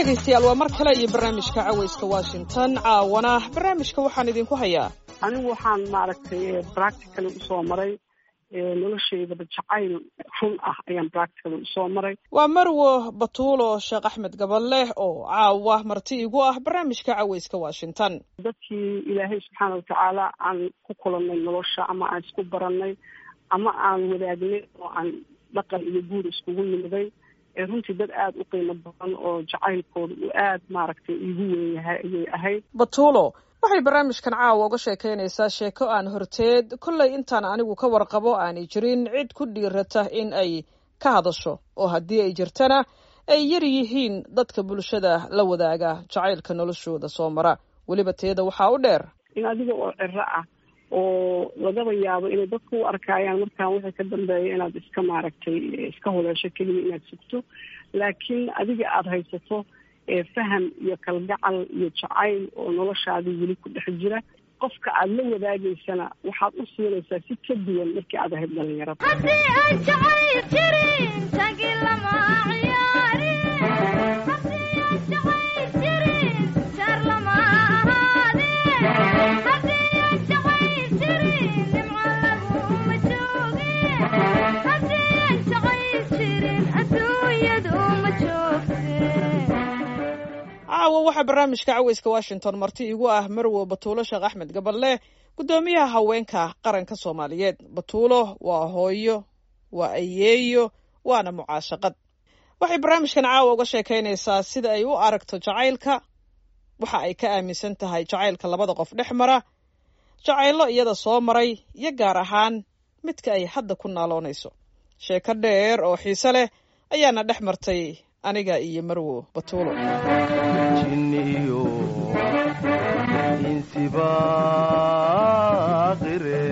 dhegaystayaal waa mar kale iyo barnaamijka cawayska washington caawana barnaamijka waxaan idinku hayaa anigu waxaan maaragtay practical usoo maray noloshaydaba jacayl run ah ayaan practical usoo maray waa marwo batuulo sheekh axmed gabaleh oo caawa marti igu ah barnaamijka cawayska washington dadkii ilaahay subxaana watacaala aan ku kulannay nolosha ama aan isku barannay ama aan wadaagnay oo aan dhaqan iyo guur iskugu nimiday runtii dad aada u qiimo badan oo jacaylkooda uu aada maaragtay iigu weyn yahay ayay ahayd batuulo waxay barnaamijkan caawa uga sheekaynaysaa sheeko aan horteed kollay intaan anigu ka warqabo aanay jirin cid ku dhiirata in ay ka hadasho oo haddii ay jirtana ay yar yihiin dadka bulshada la wadaaga jacaylka noloshooda soo mara weliba teeda waxaa u dheer in adiga oo ciro ah oo lagaba yaabo inay dadku u arkaayaan markaan wixii ka dambeeya inaad iska maaragtay iska huleesho keliya inaad sugto laakiin adiga aada haysato faham iyo kalgacal iyo jacayl oo noloshaadii weli ku dhex jira qofka aada la wadaagaysana waxaad u siinaysaa si ka duwan markii aad ahayd dhalinyarada caawa waxaa barnaamijka cawayska washington marti igu ah marwo batuulo sheekh axmed gaballe guddoomiyaha haweenka qaranka soomaaliyeed batuulo waa hooyo waa ayeeyo waana mucaashaqad waxay barnaamijkan caawa uga sheekaynaysaa sida ay u aragto jacaylka waxa ay ka aaminsan tahay jacaylka labada qof dhex mara jacayllo iyada soo maray iyo gaar ahaan midka ay hadda ku naaloonayso sheeko dheer oo xiise leh ayaana dhex martay aniga iyo marwo batuulo jinniyo insibaaqire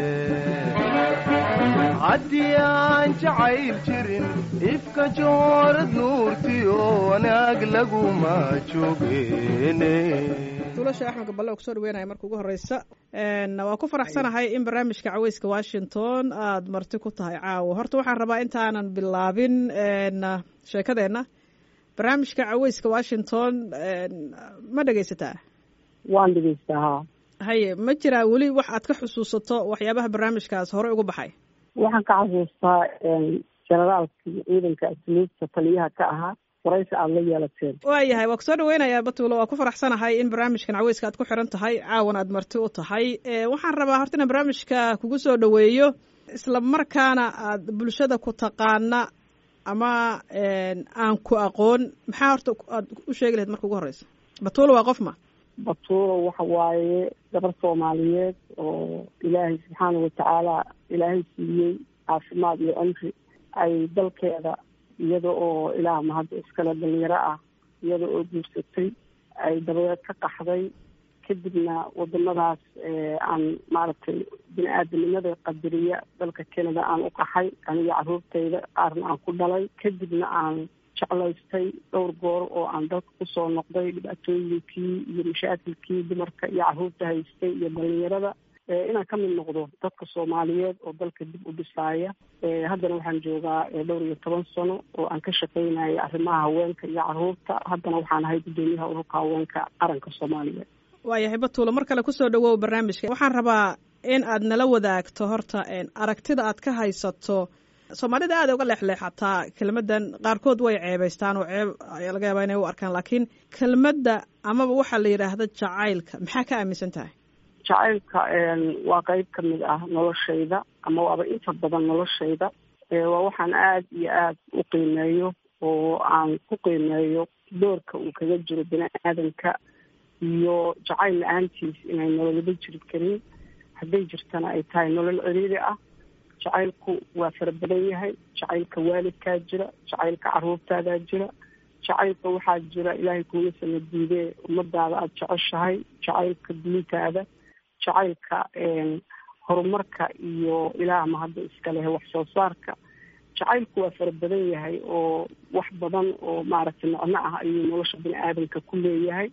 haddii aan jacayl jirin ifka joorad nuurtiyo wanaag laguma joogeene tuulasha axmed gaballe oo kusoo dhaweynaya marka ugu horeysa waa ku faraxsanahay in barnaamijka caweyska washington aada marti ku tahay caawo horta waxaan rabaa intaanan bilaabin sheekadeenna barnaamijka caweyska washington ma dhegaysataa waan dhegaystaa ha haye ma jiraa weli wax aad ka xusuusato waxyaabaha barnaamijkaas hore uga baxay waxaan ka xasuustaa generaalkii ciidanka asluubta taliyaha ka ahaa waraysi aada la yeelateen waayahay waa kusoo dhaweynayaa batuulo waa ku faraxsanahay in barnaamijkan caweyska aad ku xiran tahay caawan aad marti u tahay waxaan rabaa horta inaan barnaamijka kugu soo dhaweeyo isla markaana aad bulshada ku taqaana ama aan ku aqoon maxaa horta aad u sheegi lahayd marka ugu horeysa batuulo waa qof ma batuulo waxa waaye gabar soomaaliyeed oo ilaahay subxaana watacaala ilaahay siiyey caafimaad iyo cumri ay dalkeeda iyada oo ilaah mahadda iskale dhalinyaro ah iyada oo guursatay ay dabadeed ka qaxday kadibna wadamadaas aan maaragtay bini aadanimada qadariya dalka canada aan u qaxay aniga caruurtayda qaarna aan ku dhalay kadibna aan jeclaystay dhowr goor oo aan dalka kusoo noqday dhibaatooyinkii iyo mashaakilkii dumarka iyo caruurta haystay iyo dhalinyarada inaan ka mid noqdo dadka soomaaliyeed oo dalka dib u dhisaaya haddana waxaan joogaa dhowr iyo toban sano oo aan ka shaqaynaya arrimaha haweenka iyo caruurta haddana waxaan ahay guddoomiyaha ururka haweenka qaranka soomaaliyeed waayahay batuulo mar kale kusoo dhawow barnaamijka waxaan rabaa in aad nala wadaagto horta aragtida aad ka haysato soomaalida aada uga leexleexataa kelmaddan qaarkood way ceebaystaan oo ceeb ayaa laga yaabaa inay u arkaan laakiin kelmadda amaba waxaa la yidhaahda jacaylka maxaa ka aaminsan tahay jacaylka waa qeyb ka mid ah noloshayda ama waaba inta badan noloshayda waa waxaan aada iyo aada u qiimeeyo oo aan ku qiimeeyo doorka uu kaga jiro bini aadanka iyo jacayl la-aantiis inay nololaba jiri karin hadday jirtana ay tahay nolol ciriiri ah jacaylku waa fara badan yahay jacaylka waalidkaa jira jacaylka caruurtaadaa jira jacaylka waxaa jira ilaahay kuuma sana diidee ummadaada aada jeceshahay jacaylka diintaada jacaylka horumarka iyo ilaah mahadda iska leh wax soo saarka jacaylku waa fara badan yahay oo wax badan oo maaragtay macno ah ayuu nolosha bini aadamka ku leeyahay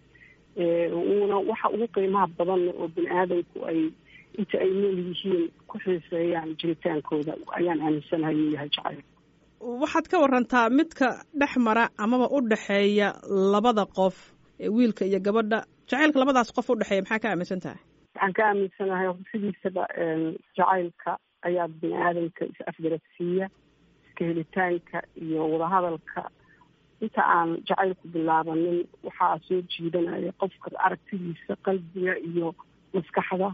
uuna waxa ugu qiimaha badanna oo bini aadamku ay inta ay nool yihiin ku xiiseeyaan jiritaankooda ayaan aaminsanahay inuu yahay jacayl waxaad ka warantaa midka dhex mara amaba u dhexeeya labada qof ee wiilka iyo gabadha jacaylka labadaas qof u dhexeeya maxaa ka aaminsan tahay waxaan ka aaminsanahay sidiisaba jacaylka ayaa bini aadamka is afgarabsiiya iska helitaanka iyo wadahadalka inta aan jacaylku bilaabanin waxaa soo jiidanaya qofka aragtidiisa qalbiga iyo maskaxda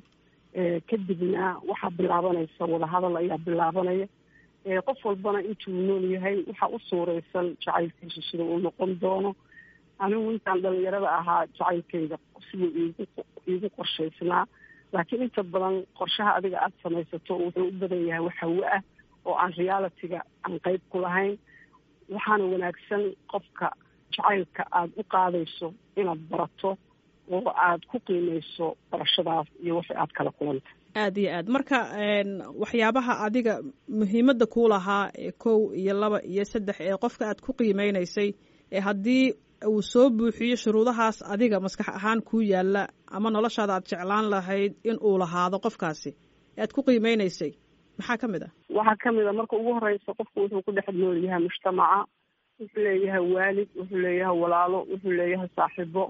kadibna waxaa bilaabanaysa wadahadal ayaa bilaabanaya qof walbana intuu nool yahay waxaa u suureysan jacaylkiisu sida uu noqon doono anigu intaan dhalinyarada ahaa jacaylkayga siduu iigu iigu qorshaysnaa laakiin inta badan qorshaha adiga aada samaysato wuxuu u badan yahay wax hawo ah oo aan realitiga aan qeyb ku lahayn waxaana wanaagsan qofka jacaylka aada u qaadayso inaad barato oo aada ku qiimeyso barashadaas iyo wixii aada kala kulanta aada iyo aad marka waxyaabaha adiga muhiimadda kuu lahaa ee kow iyo laba iyo saddex ee qofka aad ku qiimeynaysay ee haddii uu soo buuxiyo shuruudahaas adiga maskax ahaan kuu yaalla ama noloshaada aad jeclaan lahayd in uu lahaado qofkaasi ee aad ku qiimeynaysay maxaa ka mid ah waxaa kamid a marka ugu horeysa qofku wuxuu ku dhex nool yahay mujtamaca wuxuu leeyahay waalid wuxuu leeyahay walaalo wuxuu leeyahay saaxiibo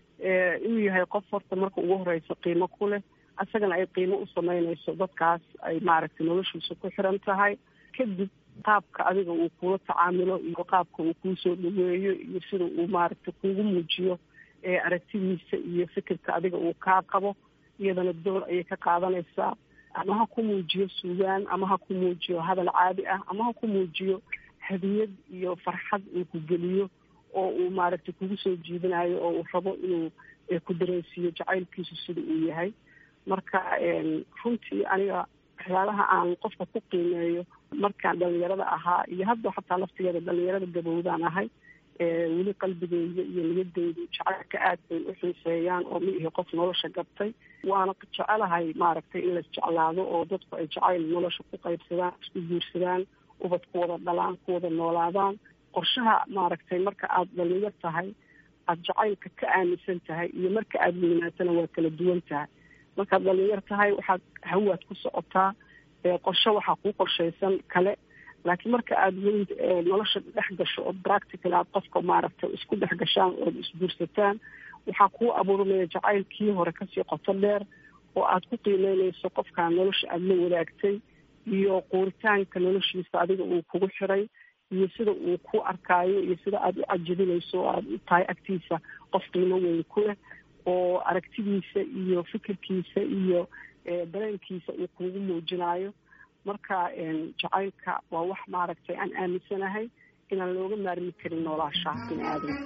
inuu yahay qof horta marka ugu horeysa qiimo ku leh isagana ay qiimo u sameyneyso dadkaas ay maaragtay noloshiisa ku xiran tahay kadib qaabka adiga uu kula tacaamilo iyo qaabka uu kuusoo dhaweeyo iyo sida uu maaragtay kuugu muujiyo aragtidiisa iyo fikirka adiga uu kaa qabo iyadana door ayay ka qaadanaysaa ama ha ku muujiyo suugaan ama ha ku muujiyo hadal caadi ah ama ha ku muujiyo hadiyad iyo farxad uu ku geliyo oo uu maaragtay kugu soo jiidanayo oo uu rabo inuu ku dareensiiyo jacaylkiisu sida uu yahay marka runtii aniga waxyaalaha aan qofka ku qiimeeyo markaan dhalinyarada ahaa iyo hadda xataa laftigeeda dhalinyarada gabowdaan ahay weli qalbigeyda iyo niyadeydu jacaylka aad bay u xiiseeyaan oo ma ihi qof nolosha gabtay waana jecelahay maaragtay in lais jeclaado oo dadku ay jacayl nolosha ku qaybsadaan isku guursadaan ubad ku wada dhalaan ku wada noolaadaan qorshaha maaragtay marka aada dhalinyar tahay aada jacaylka ka aaminsan tahay iyo marka aada weynaatana waa kala duwan tahay markaad dhalinyar tahay waxaad hawaad ku socotaa qorshe waxaa kuu qorshaysan kale laakiin marka aada weyn nolosha dhex gasho oo practical aad qofka maaragtay isku dhex gashaan ood isguursataan waxaa kuu abuurmaya jacaylkii hore kasii qoto dheer oo aada ku qiimeyneyso qofkaa nolosha aada la wadaagtay iyo quuritaanka noloshiisa adiga uu kugu xiray iyo sida uu ku arkaayo iyo sida aada u cajabinayso oo aada u tahay agtiisa qof qiimo weyn ku leh oo aragtidiisa iyo fikirkiisa iyo dareenkiisa uu kuugu muujinayo marka jacaylka waa wax maaragtay aan aaminsanahay inaan looga maarmi karin noolaashaha bini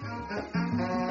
aadamka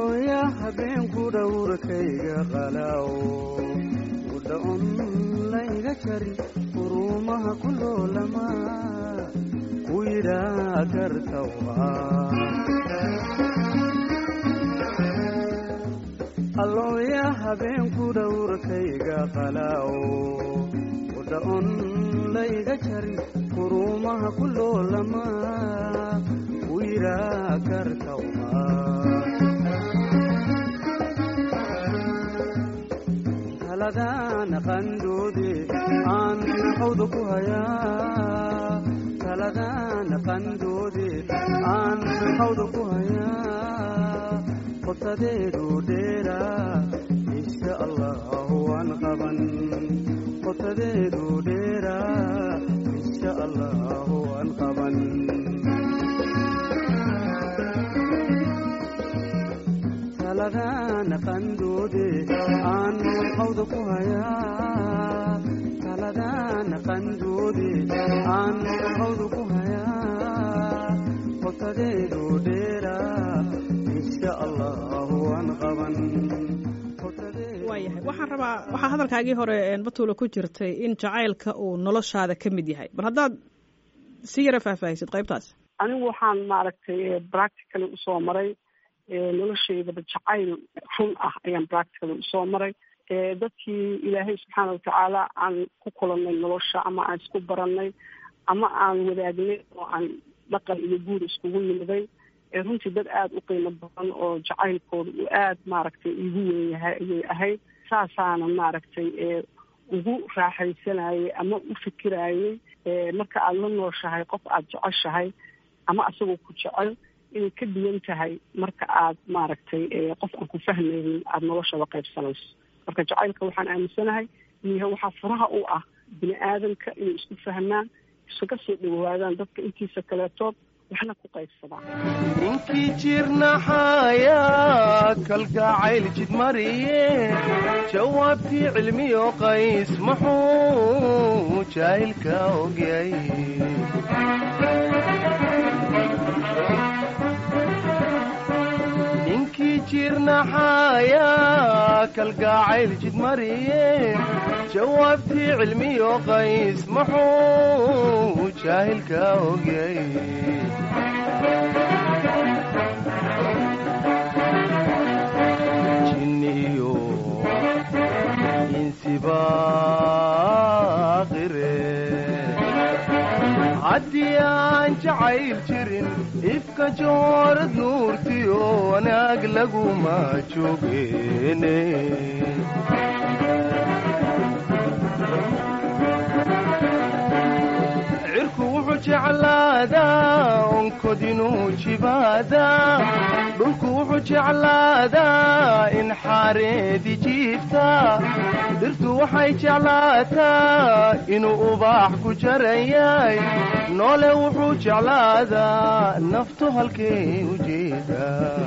allooya habeenku dhowrkayga qalaawo udhaon layga jari urumaha ku loolama ku yidhaa gartawa allooya habeenku dhowrkayga qalaawo udhaon layga jari urumaha ku loolama ku yidhaa gartawa taladaan qandoode aan hawda ku hayaa taladaan qandoode aan hawda ku hayaa qotadeedu dheeraa insha allahu waan qaban qotadeedu dheeraa insha allahu waan qaban taladaan qandoode aan hawda ku hayaa taladaan qandoode aan hawda ku hayaa qotadeedu dheeraa insha allahu waan qaban waayahay waxaan rabaa waxaa hadalkaagii hore batuula ku jirtay in jacaylka uu noloshaada ka mid yahay bal haddaad si yara faahfaahisid qaybtaas anigu waxaan maaragtay practically usoo maray noloshaydaba jacayl run ah ayaan practically usoo maray dadkii ilaahay subxaana watacaala aan ku kulannay nolosha ama aan isku baranay ama aan wadaagnay oo aan dhaqan iyo guur iskugu nimiday runtii dad aada u qiimo badan oo jacaylkooda uu aada maaragtay igu weyn yahay ayay ahayd saasaana maaragtay ugu raaxaysanayay ama u fikirayay marka aada la nooshahay qof aada jeceshahay ama asagoo ku jecel inay ka duwan tahay marka aad maaragtay qof aan ku fahmaynin aada noloshaba qaybsanayso marka jacaylka waxaan aaminsanahay inuu yahay waxaa furaha u ah bini aadamka inay isku fahmaan iskaga soo dhawaadaan dadka intiisa kaleetood waxna ku qaybsadaan ninkii jirnaxayaa kalgacayl jidmariye jawaabtii cilmiyo qays muxuu jaahilka ogyay ninkii jirnaxayaa kalgacayl jidmariye jawaabtii cilmiyo qays muxuu jaahilka ogyay jinniyo insibaaqire haddii aan jacayl jirin ifka joorad nuurtiyo wanaag laguma joogeene cirku wuxuu jeclaadaa onkod inuu jibaadaa dhulku wuxuu jeclaadaa in xaareedi jiiftaa dhirtu waxay jeclaataa inuu ubaax ku jaran yahay noole wuxuu jeclaadaa naftu halkay u jeedaa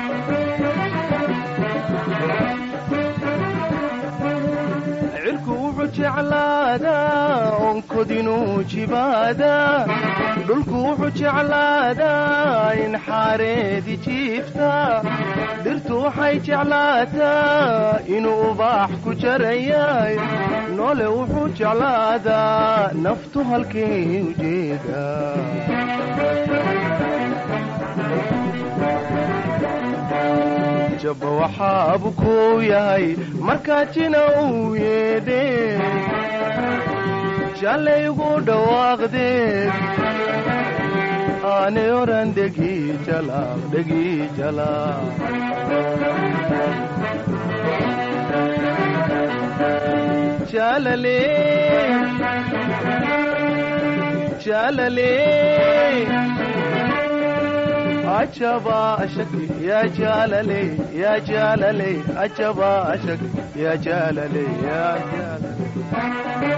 cirku wuxuu jeclaadaa onkod inuu jibaadaa dhulku wuxuu jeclaadaa in xaareedi jiiftaa dhirtu waxay jeclaataa inuu ubaax ku jaran yahay noole wuxuu jeclaadaa naftu halkay u jeedaa jabba waxaabu kuu yahay markaad jina uu yeedhee jallaygu dhawaaqdeed aanay oran dhegii jalaaq dhegii jalaaq jalale jalale ajaba ashak ya jalale ya jalale ajaba ashak ya jalale ya jalale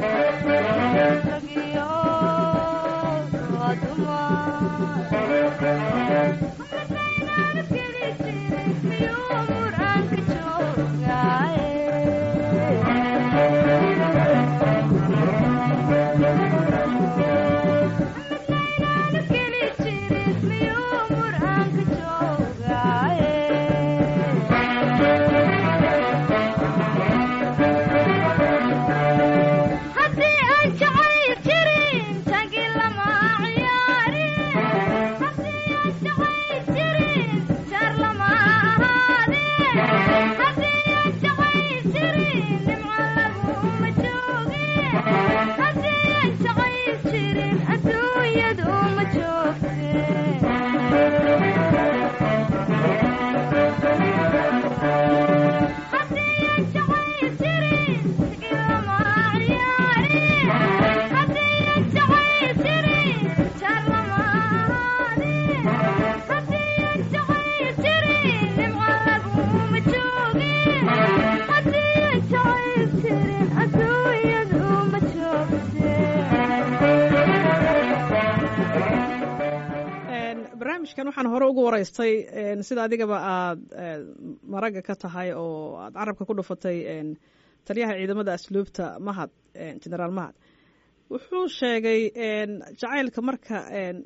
barnaamijkan waxaan hore ugu waraystay sida adigaba aad maragga ka tahay oo aad carabka ku dhufatay taliyaha ciidamada asluubta mahad generaal mahad wuxuu sheegay jacaylka marka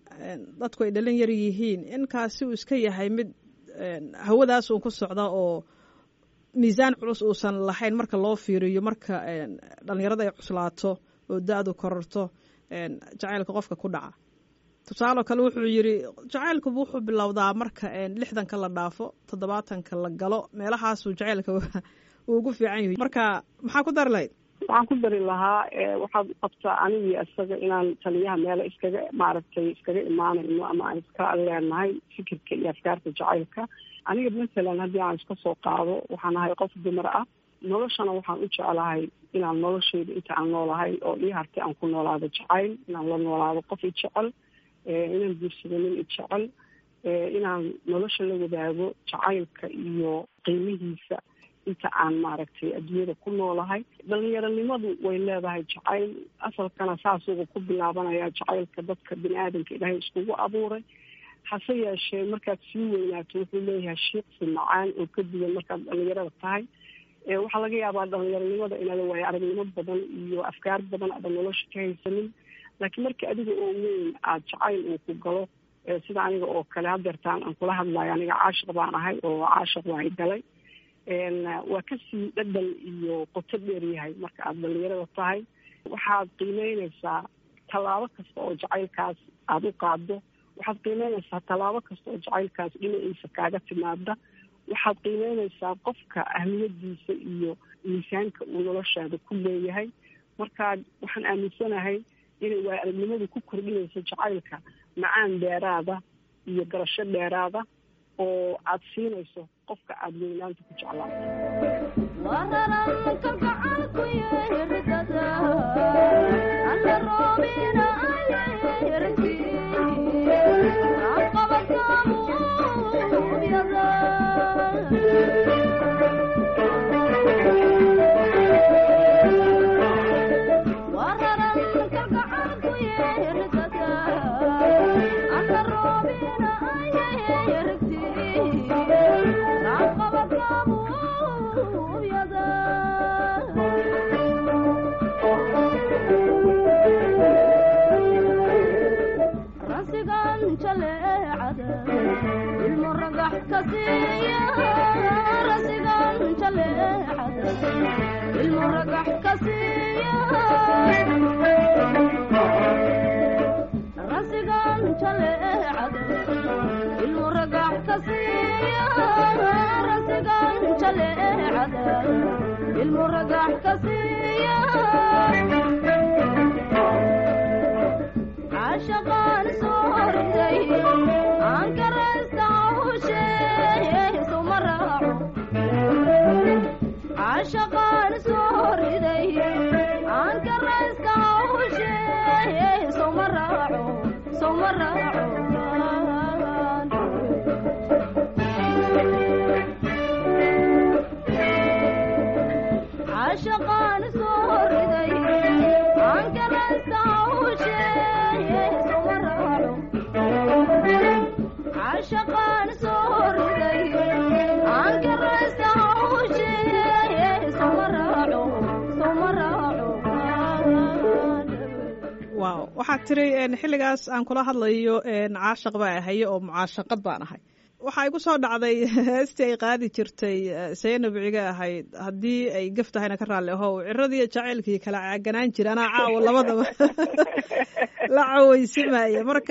dadku ay dhalin yar yihiin inkaasi uu iska yahay mid hawadaas uun ku socda oo miisaan culus uusan lahayn marka loo fiiriyo marka dhalinyarada ay cuslaato oo da-du kororto jacaylka qofka ku dhaca tusaaloo kale wuxuu yidhi jacaylkuba wuxuu bilowdaa marka lixdanka la dhaafo toddobaatanka la galo meelahaasuu jacaylka uu ugu fiican yahay marka maxaa ku dari lahayd waxaan ku dari lahaa waxaad qabtaa anigii isaga inaan taliyaha meelo iskaga maaragtay iskaga imaanayno ama aan iska leenahay fikirka iyo afkaarta jacaylka aniga mathalan haddii aan iska soo qaado waxaan ahay qof dumar ah noloshana waxaan u jeclahay inaan nolosheyda inta aan noolahay oo ii hartay aan ku noolaado jacayl inaan la noolaado qof i jecel inaan guursado nin i jecel inaan nolosha la wadaago jacaylka iyo qiimihiisa inta aan maaragtay adduunyada ku noolahay dhalinyaronimadu way leedahay jacayl asalkana saasuga ku bilaabanaya jacaylka dadka bini aadamka ilaahay iskugu abuuray hase yeeshee markaad sii weynaato wuxuu leeyahay shiiqsi macaan oo ka duwan markaad dhalinyarada tahay waxaa laga yaabaa dhalinyaronimada inaada waayo aragnimo badan iyo afkaar badan aadan nolosha ka haysanin laakiin marka adiga oo weyn aada jacayl uu ku galo sida aniga oo kale hadeertaan aan kula hadlayo aniga caashiq baan ahay oo caashiq waa i galay waa kasii dhadhan iyo qoto dheer yahay marka aada dhalinyarada tahay waxaad qiimeyneysaa tallaabo kasta oo jacaylkaas aada u qaado waxaad qiimeyneysaa tallaabo kasta oo jacaylkaas dhinaciisa kaaga timaada waxaad qiimeyneysaa qofka ahmiyadiisa iyo miisaanka uu noloshaada ku leeyahay marka waxaan aaminsanahay inay waay aragnimadu ku kordhinayso jacaylka macaan dheeraada iyo garasho dheeraada oo aada siinayso qofka aada weynaanta ku عاشقان waaw waxaad tiri xilligaas aan kula hadlayo caashaq baa ahaye oo mucaashaqad baan ahay waxaa igu soo dhacday heestii ay qaadi jirtay saynab ciga ahayd haddii ay gaf tahayna ka raalli ahow ciradii jacaylkii kala caaganaan jira anaa caawo labadaba la caweysimaya marka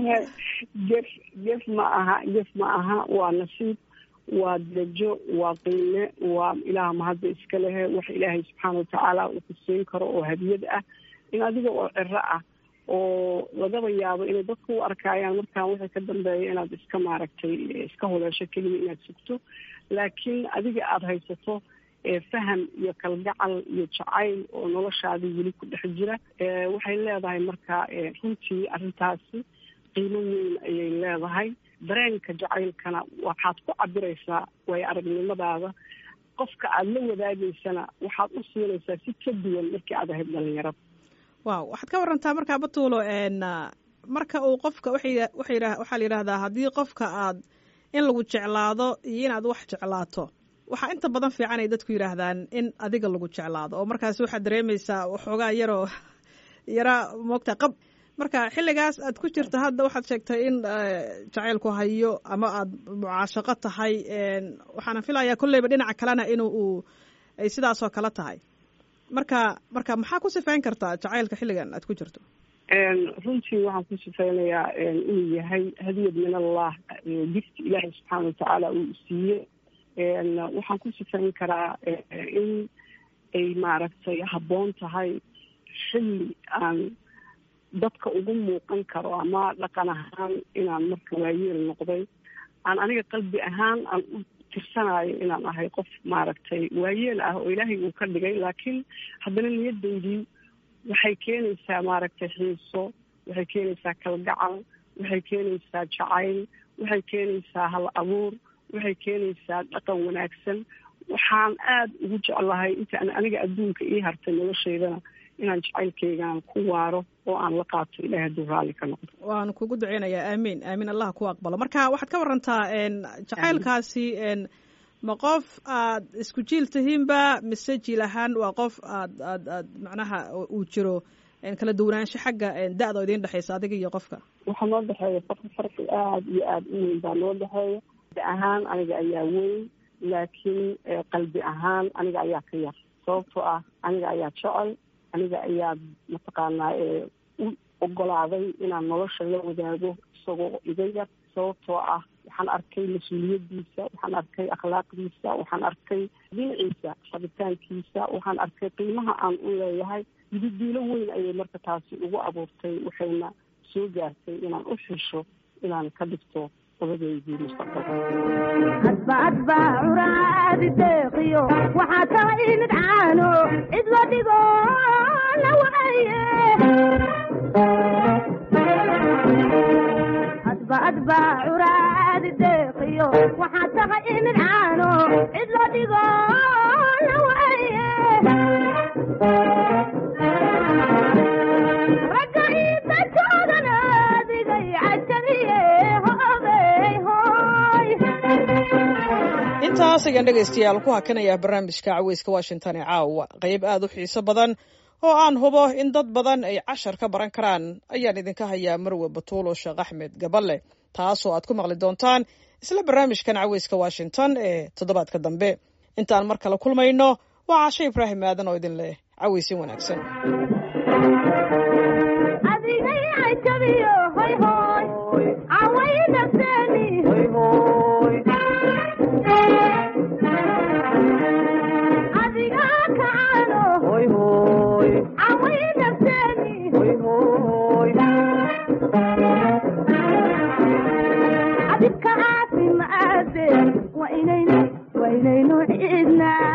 jef jef ma aha jef ma aha waa nasiib waa darajo waa qiime waa ilaah mahadda iska lehe wax ilaahay subxaana watacaala uu ku siin karo oo hadiyad ah in adiga oo ciro ah oo lagaba yaabo inay dadku u arkaayaan markaan wixii ka dambeeya inaad iska maaragtay iska huleesho keliya inaad sugto laakiin adiga aada haysato faham iyo kalgacal iyo jacayl oo noloshaadii weli ku dhex jira waxay leedahay marka runtii arrintaasi qiimo weyn ayay leedahay dareenka jacaylkana waxaad ku cabiraysaa waayo aragnimadaada qofka aada la wadaagaysana waxaad u siinaysaa si ka duwan markii aad ahayd dhalinyarada waaw waxaad ka warantaa markaa batuulo marka uu qofka waxay waxaa la yidhahdaa haddii qofka aad in lagu jeclaado iyo inaad wax jeclaato waxaa inta badan fiican ay dadku yidhaahdaan in adiga lagu jeclaado oo markaas waxaad dareemaysaa waxoogaa yaroo yara moogta qab marka xilligaas aad ku jirta hadda waxaad sheegtay in jacaylku hayo ama aad mucaashaqo tahay waxaana filayaa kolleyba dhinaca kalena in uu ay sidaasoo kale tahay marka marka maxaa ku sifayn kartaa jacaylka xilligan aad ku jirto runtii waxaan ku sifaynayaa inuu yahay hadiyad min allah gifti ilaahay subxaana watacaala uu siiye waxaan ku sifayn karaa in ay maaragtay habboon tahay xilli aan dadka ugu muuqan karo ama dhaqan ahaan inaan marka waayeel noqday aan aniga qalbi ahaan aan u tirsanayo inaan ahay qof maaragtay waayeel ah oo ilaahay uu ka dhigay laakiin haddana niyadaydii waxay keenaysaa maaragtay xiiso waxay keenaysaa kalgacal waxay keenaysaa jacayl waxay keenaysaa hal abuur waxay keenaysaa dhaqan wanaagsan waxaan aada ugu jeclahay intaan aniga adduunka ii hartay noloshaydana inaan jacaylkaygaan ku waaro oo aan la qaato ilahay hadduu raalli ka noqdo waan kugu duceynayaa aamiin aamiin allah ku aqbalo marka waxaad ka warantaa jacaylkaasi ma qof aad isku jiil tihiinba mise jiil ahaan waa qof aad aad aad macnaha uu jiro kala duwanaansho xagga da-da oo idiin dhexeysa adiga iyo qofka waxaa noo dhexeeya farqi farqi aada iyo aada u weyn baa noo dhexeeya da ahaan aniga ayaa weyn laakiin qalbi ahaan aniga ayaa ka yar sababtoo ah aniga ayaa jecel aniga ayaa mataqaanaa u ogolaaday inaan nolosha la wadaago isagoo iga yar sababtoo ah waxaan arkay mas-uuliyadiisa waxaan arkay akhlaaqdiisa waxaan arkay dhinaciisa rabitaankiisa waxaan arkay qiimaha aan u leeyahay yididiilo weyn ayay marka taasi ugu abuurtay waxayna soo gaartay inaan u xisho inaan ka dhigto odadeydii adba adba curaadi deeqiyo waxaa kala imid caano cid la dhigo la waaye adba adba curaadi deeqiyo waxaa kala imid caano cid la dhigo la waaye ragga iidankoodan adigay cajabiye hoogay hooy intaas ayaan dhegaystayaal ku hakanayaa barnaamijka caweyska washington ee caawa qayb aada u xiiso badan oo aan hubo in dad badan ay cashar ka baran karaan ayaan idinka hayaa marwe batuulo sheekh axmed gaballe taasoo aad ku maqli doontaan isla barnaamijkan caweyska washington ee toddobaadka dambe intaan mar kale kulmayno waa cashe ibraahim aadan oo idin leh caweysin wanaagsan adigay cajabiyo hoy hooy caway nafteeni adiga kacano caway nafteeni adibka caafimaade waa inaynu waa inaynu ciidnaa